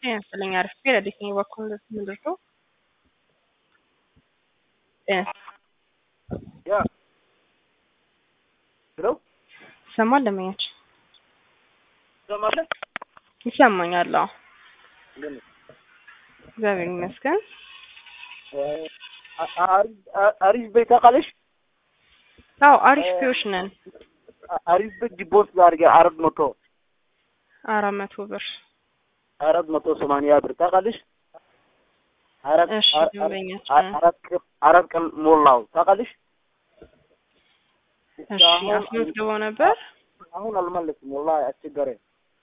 ጤና ይስጥልኝ አሪፍ ቤት ረዲት በኩል ምንድር ነው ጤና ያ ሄሎ ይሰማል ለመኛች ትሰማለህ? ይሰማኛል አዎ እንደምን እግዚአብሔር ይመስገን አ- አ- አሪፍ ቤት ታውቃለሽ? አዎ አሪፍ ፒዎች ነን አ- አሪፍ ቤት ዲፖዚት አድርጌ አራት መቶ አራት መቶ ብር አራት መቶ ሰማንያ ብር ታውቃለሽ? አራት እሺ አ- አ- ደንበኛችን አ- አራት ቀን አራት ቀን ሞላው ታውቃለሽ? እሺ አሁን- አስመዝግበው ነበር አሁን አልመለስም ወላሂ አስቸገረኝ።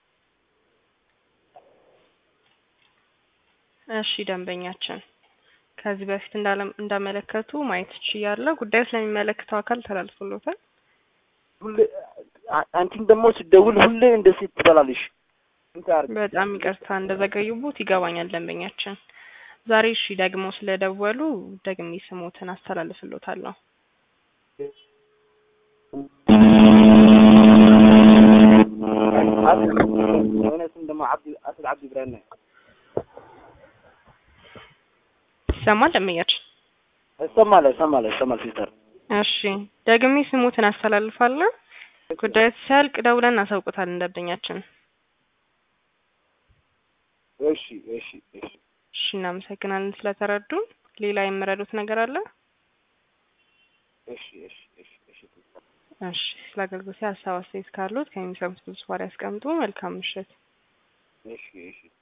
እሺ ደንበኛችን ከዚህ በፊት እንዳለ እንዳመለከቱ ማየት ችያለሁ ጉዳዩ ስለሚመለከተው አካል ተላልፎሎታል ሁሌ አ- አንቺን ደግሞ ስደውል ሁሌ እንደዚህ ትበላለሽ። እንትን አድርጊ። በጣም ይቅርታ እንደዘገዩቦት ይገባኛል ደንበኛችን ዛሬ እሺ ደግሞ ስለደወሉ ደግሜ ስሞትን አስተላልፍሎታለሁ የሆነ ስም ደግሞ አብዲ አስድ አብዲ ብራና ይሰማል ደንበኛችን ይሰማል ይሰማል ይሰማል ሲስተር እሺ ደግሜ ስሞትን አስተላልፋለሁ ጉዳዩ ሲያልቅ ደውለን እናሳውቁታለን ደንበኛችን እሺ እሺ እሺ እሺ እናመሰግናለን ስለተረዱን ሌላ የምረዱት ነገር አለ እሺ እሺ እሺ እሺ ሲስተር እሺ ስለ አገልግሎት ሀሳብ አስተያየት ካሉት ከሚሰሙት ብዙ ያስቀምጡ መልካም ምሽት እሺ እሺ